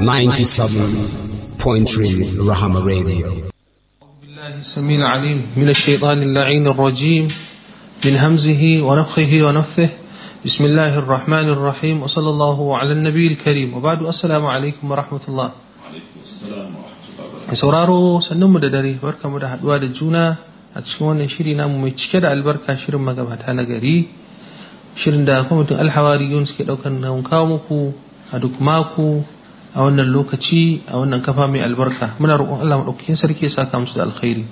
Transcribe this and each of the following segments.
97.3 Rahama Radio. بالله السميع العليم من الشيطان اللعين الرجيم من همزه ونفخه ونفثه بسم الله الرحمن الرحيم وصلى الله على النبي الكريم وبعد السلام عليكم ورحمة الله mai sauraro sannunmu da dare barkamu da haduwa da juna a cikin wannan shiri namu mai cike da albarka shirin magabata na gari shirin da kwamitin alhawariyun suke daukar nan kawo muku a duk mako a wannan lokaci a wannan kafa mai albarka muna roƙon Allah madaukakin sarki ya saka musu da alkhairi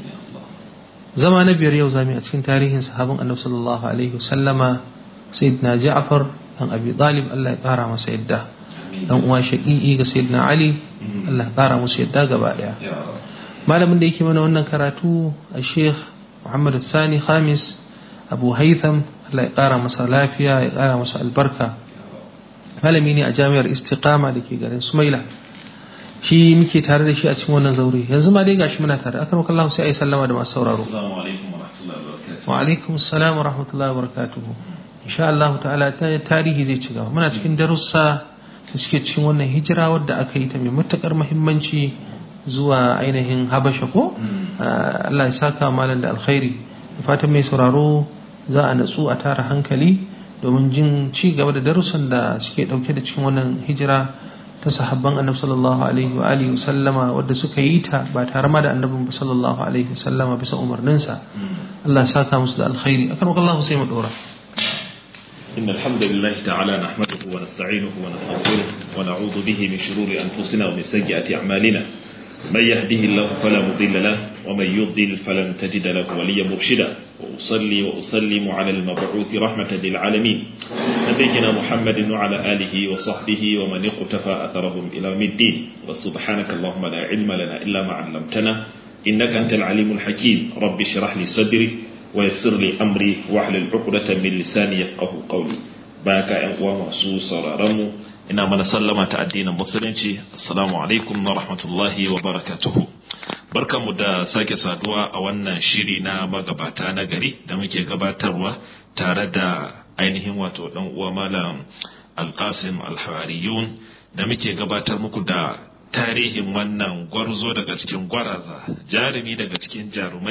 zama na biyar yau zamu a cikin tarihin sahabin annabi sallallahu alaihi wasallama sayyidina Ja'far dan Abi Talib Allah ya kara masa yadda dan uwa shaqiqi ga sayyidina Ali Allah ya kara musu yadda gaba daya malamin da yake mana wannan karatu a Sheikh Muhammad Sani Khamis Abu Haitham Allah ya kara masa lafiya ya kara masa albarka malami ne a jami'ar Istiqama da ke garin Sumaila shi muke tare da shi a cikin wannan zaure yanzu ma dai gashi muna tare akan Allah sai ayi sallama da masu sauraro Assalamu alaikum wa rahmatullahi wa barakatuh. wa alaikum assalam wa rahmatullahi wa barakatuhu insha Allah ta'ala tarihi zai ci gaba muna cikin darussa da suke cikin wannan hijira wadda aka yi ta mai matukar muhimmanci zuwa ainihin habasha ko Allah ya saka malam da alkhairi da fatan mai sauraro za a natsu a tara hankali domin jin ci gaba da darussan da suke dauke da cikin wannan hijira ta sahabban annabi sallallahu alaihi wa alihi sallama wadda suka yi ta ba tare ma da annabin sallallahu alaihi sallama bisa umarninsa Allah ya saka musu da alkhairi akan Allah sai mu dora إن الحمد لله تعالى نحمده ونستعينه ونستغفره ونعوذ به من شرور أنفسنا ومن سيئات أعمالنا من يهده الله فلا مضل له ومن يضلل فلن تجد له وليا مرشدا وأصلي وأسلم على المبعوث رحمة للعالمين نبينا محمد وعلى آله وصحبه ومن اقتفى أثرهم إلى يوم الدين وسبحانك اللهم لا علم لنا إلا ما علمتنا إنك أنت العليم الحكيم رب اشرح لي صدري ويسر لي أمري واحلل عقدة من لساني يفقه قولي بارك أن masu sauraronmu ina mana sallama ta addinin musulunci assalamu alaikum wa rahmatullahi wa barakatuhu barkanmu da sake saduwa a wannan shiri na magabata na gari da muke gabatarwa tare da ainihin wato dan uwa malam alqasim alhawariyun da muke gabatar muku da tarihin wannan gwarzo daga cikin gwaraza jarumi daga cikin jarumai